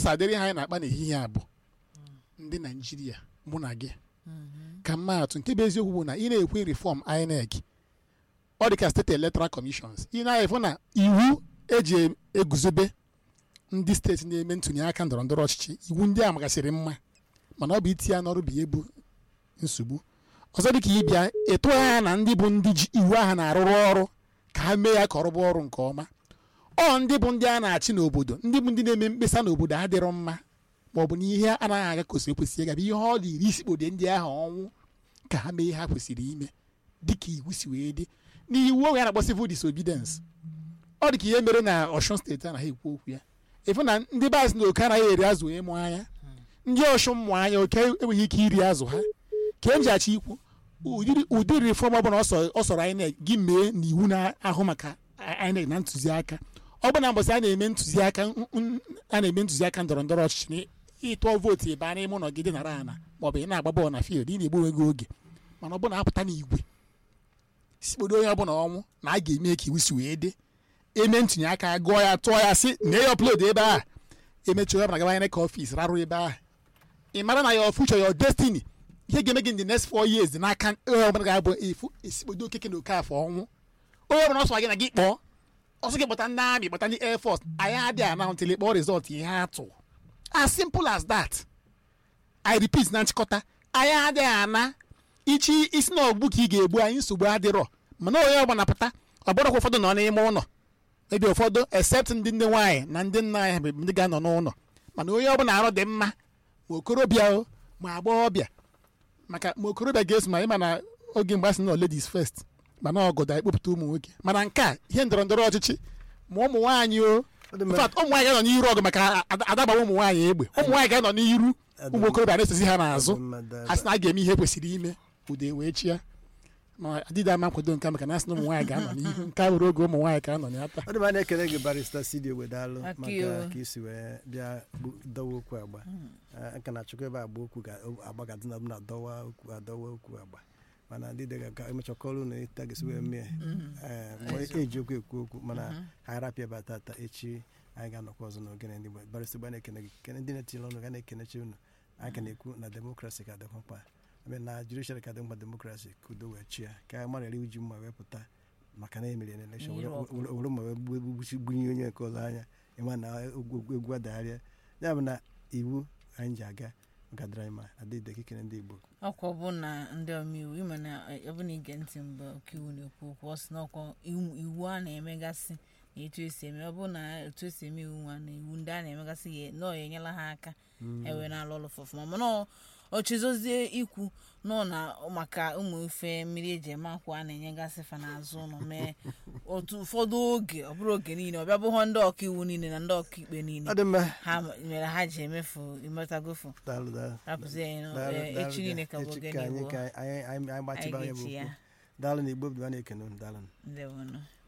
ụzọ adịrị ha anyị na-akpa n'ehihie a bụ ndị naijiria mụ na gị ka mma atụ nke bụ eziokwu bụ na ị na-ekwe reform INEC ọ dị ka steeti electoral commissions ị na-efụ na iwu eji eguzobe ndị steeti na-eme ntụnye aka ndọrọ ndọrọ ọchịchị iwu ndị a magasịrị mma mana ọ bụ itinye ya n'ọrụ bụ ihe bụ nsogbu ọzọ dị ka ịbịa ịtụ anya na ndị bụ ndị ji iwu ahụ na-arụrụ ọrụ ka ha mee ya ka ọrụ bụ ọrụ nke ọma ọ ndị bụ ndị a na-achị n'obodo ndị bụ ndị na-eme mkpesa n'obodo adịrọ mma ma ọ bụ na ihe anaghị aga kwesịrị ekwesị ịga bụ ihe ọ dị iri isikpode ndị ahụ ọnwụ ka ha mee ihe ha kwesịrị ime dịka iwu si wee dị n'iwu oge a na-akpọ civil disobedience ọ dị ka ihe mere na Ọshun steeti anaghị ekwu okwu ya ịfụ na ndị baasị na oke anaghị eri azụ ịmụ anya ndị Ọshun mụ anya oke enweghị ike iri azụ ha ka m ji achọ ikwu ụdịrị ụdịrị reform ọbụla ọ sọrọ INEC gị mee na iwu na-ahụ maka INEC na ntụziaka ọ bụ na mbọsị a na-eme ntụziaka a na-eme ntụziaka ndọrọ ndọrọ ọchịchị ịtụọ vootu ebe a n'ime ụlọ gị dị nara ana maọbụ ị na-agba bọọlụ na field ị na-egbu onwe gị oge mana ọ bụ na apụta n'igwe sikpodo onye ọbụla ọnwụ na a ga-eme ka iwu si wee dị eme ntụnye aka gụọ ya tụọ ya si na ya upload ebe a emechi onye ọbụla gaba INEC ọfis rarụ ebe a ị mara na your future your destiny ihe ga-eme gị in the next four years dị n'aka onye ọbụla ga-abụ efu esikpodo okeke na oke afọ ọnwụ onye ọbụla ọsọ gị na gị kpọọ ọsọ gị kpọta ndị amị kpọta ndị air force anyị adịghị anaụntịlị kpọọ rizọt ihe atụ as simple as that i repeat na nchịkọta anyị adịghị ana ichi isi na ọgbụ ka ị ga-egbu anyị nsogbu adịrọ mana onye ọbụla pụta ọ bụrụkwa ụfọdụ nọ n'ime ụlọ ebe ụfọdụ except ndị nne nwaanyị na ndị nna anyị bụ ndị ga-anọ n'ụlọ mana onye ọbụla arụ dị mma ma okorobịa o ma agbọghọbịa maka ma okorobịa ga-eso ma ịma na oge mgbe asị na ladies first mana ọgọdọ ekpopụta ụmụ nwoke mana nke a ihe ndọrọ ndọrọ ọchịchị ma ụmụ nwaanyị o in fact ụmụ nwaanyị ga-anọ n'iru ọgụ maka adagbawa ụmụ nwaanyị egbe ụmụ nwaanyị ga-anọ n'iru ụmụ okorobịa na-esozi ha n'azụ a sị na a ga-eme ihe kwesịrị ime ude wee chia ma adịda ama nkwado nke maka na asị na ụmụ nwaanyị ga-anọ n'ihu nke a were oge ụmụ nwaanyị ka anọ n'ata ọ dị ma na-ekele gị barista Sidi Ogwedalụ maka ka isi wee bịa dọwa okwu agba aka na achọkwa ebe agba okwu agba ga dịna na dọwa okwu adọwa okwu agba mana ndị dịga ka emechakọrọ na ịta ga-esi wee mee eji okwu ekwu okwu mana ha arapịa ebe tata echi anyị ga-anọkwa ọzọ n'ogene ndị Igbo barista gba na-ekene gị kene ndị na-etiri ọnụ ga na-ekenechi unu anyị ka na-ekwu na demokrasi ka dịkwa mkpa na judiciary ka dị mkpa demokrasi ka udo wee chia ka mmadụ eri uji mma wee pụta maka na emeri na elekshọn were mma wee gbunye onye nke ọzọ anya ịma na egwu adagharịa ya bụ na iwu anyị ji aga gadara anyị ma adịde kikere ndị Igbo ọkwa bụ na ndị omeiwu ịma na ọ na ige ntị mgbe ọkaiwu na-ekwu okwu ọ sị na ọkwa iwu a na-emegasị na etu esi eme ọ bụ na etu esi eme iwu nwa na iwu ndị a na-emegasị na ọ enyela ha aka ewe na-alụ ọlụ fọfụma mana ọ chezozie ikwu nọ na maka ụmụ ife mmiri eji eme akwa a na-enyegasị fa n'azụ ụlọ mee otu ụfọdụ oge ọ bụrụ oge niile ọ bịa bụghọ ndị ọkaiwu niile na ndị ọkaikpe niile ha mere ha ji emefu imetagofu rapụzi anyị echi niile ka bụ oge anyị gbachiba ya bụ okwu daalụ na igbo bụ a na-ekene unu daalụ ndewonụ